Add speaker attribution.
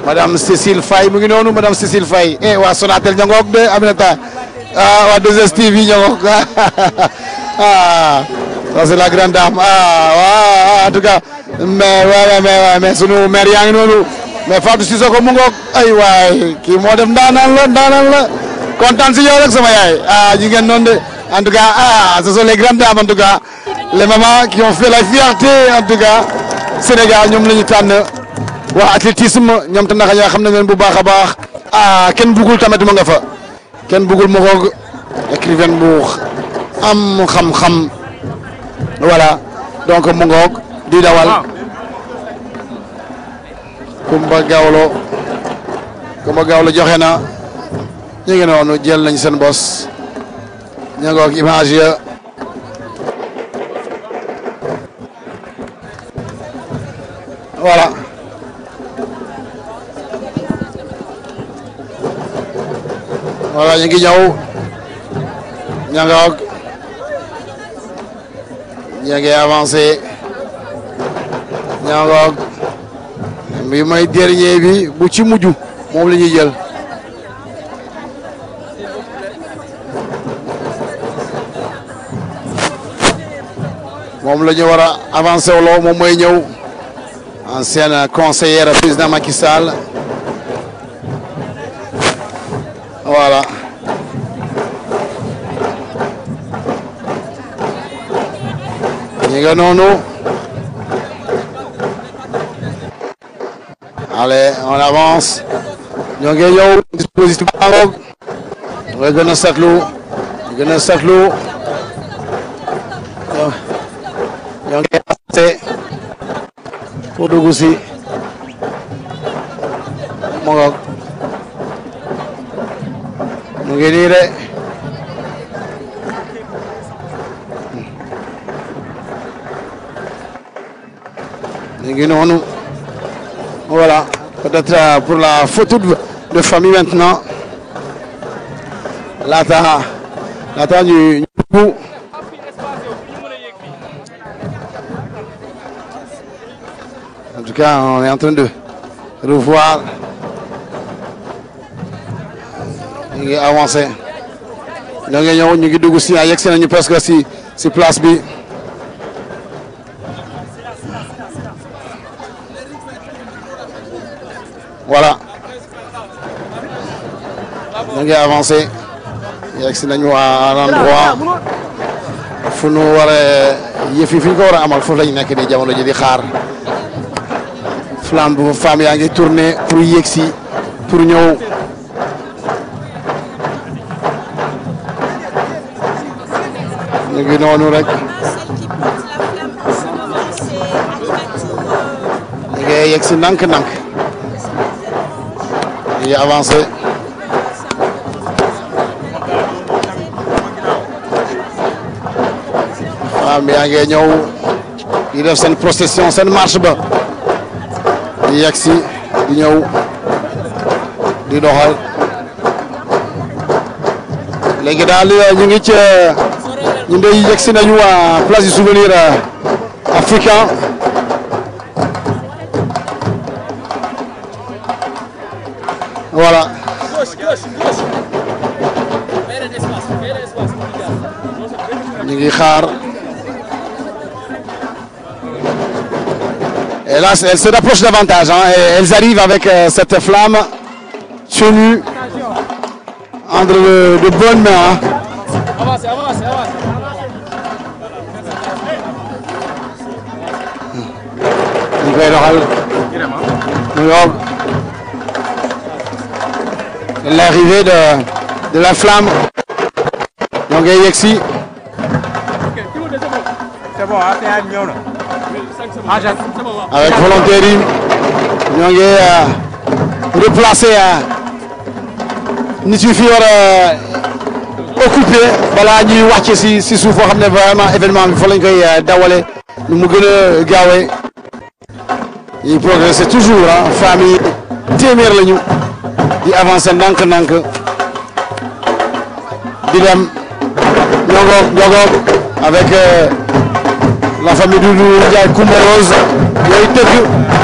Speaker 1: madame Cécile Faye mu ngi noonu madame Cécile Faye eh waa Sonatel ña ngoog de Aminata ah waa 2STV ña ngoog ah ça c'est la grande dame ah waaw en tout cas mais ouais mais mais sunu maire yaa ngi noonu mais Fatou Cissokho mu ngoog ay waay kii moo def ndaanaan la ndaanaan la kontaan si yow rek sama yaay ah ñu ngeen noonu de en tout cas ah ce sont les grandes dames en tout cas les mamans qui ont fait la fierté en tout cas Sénégal ñoom la ñu tànn waa athlétisme ñoom tam naka ñoo xam nañ leen bu baax a baax ah kenn bugul tamit mu nga fa kenn bugul mu ngoog écrivaine bu am xam-xam voilà donc mu ngoog di dawal Kumba Gawlo Kumba Gawlo joxe na ñu ngi noonu jël nañ seen bos ñu ngoog image ya voilà voilà ñu ngi ñëw ña ngoog ña ngi avancé ña ngoog bi may dernier bi bu ci mujj moom la ñuy jël moom la ñu war a avancé wuloo moom mooy ñëw ancienne conseillère président Macky Sall voilà ñi nga noonu allez on avance ñoo ngi ñëw dispositif baa ngoog nga gën a seetlu gën a seetlu ñoo ngi avancé pour dugg si mu ngoog mu ngi nii de ñu ngi noonu voilà peut-être euh, pour la photo de, de famille maintenant laata laata ñu ñu en tout cas on est en train de revoir ñu ngi avancé ñoo ngi ñëw ñu ngi dugg si yegg si nañu presque si si place bi voilà ñu ngi avancé yegg si nañu à l'endroit fu nu war a yëf yi fi ñu ko war a amal foofu la ñu nekk nii jamono ji di xaar flamme bu femme yaa ngi tourné pour yegg si pour ñëw ñu ngi noonu rek ñu ngi yegg si ndànk-ndànk ñu ngi avancé femme yaa ngi ñëw di def seen procession seen marche ba di yegg si di ñëw di doxal léegi daal ñu ngi ci ñu ngi yegg si nañu waa place du souvenir africain voilà ñu ngi xaar et là elles se rapprochent davantage hein, et elles arrivent avec euh, cette flamme tenue entre de, de bonnes mains hein.
Speaker 2: Avancez, avancez, avancez.
Speaker 1: ñu koy doxal mu ngoog l'arrivée de de la flamme ñoo ngi yegg si
Speaker 3: C'est bon, ah, c'est ñëw na. Ah, Jacques.
Speaker 1: avec volontaires yi ñoo ngi replacer nit yi fi war a occupé balaa ñuy wàcc si si suuf foo xam ne vraiment événement bi fa lañ koy dawale nu mu gën a gaawee ñuy progresser toujours ah famille téeméer lañu di avancer ndànk-ndànk di dem ñogoog ñogoog avec euh, la famille Doudou Ndiaye Coumba Rose yooyu tëgg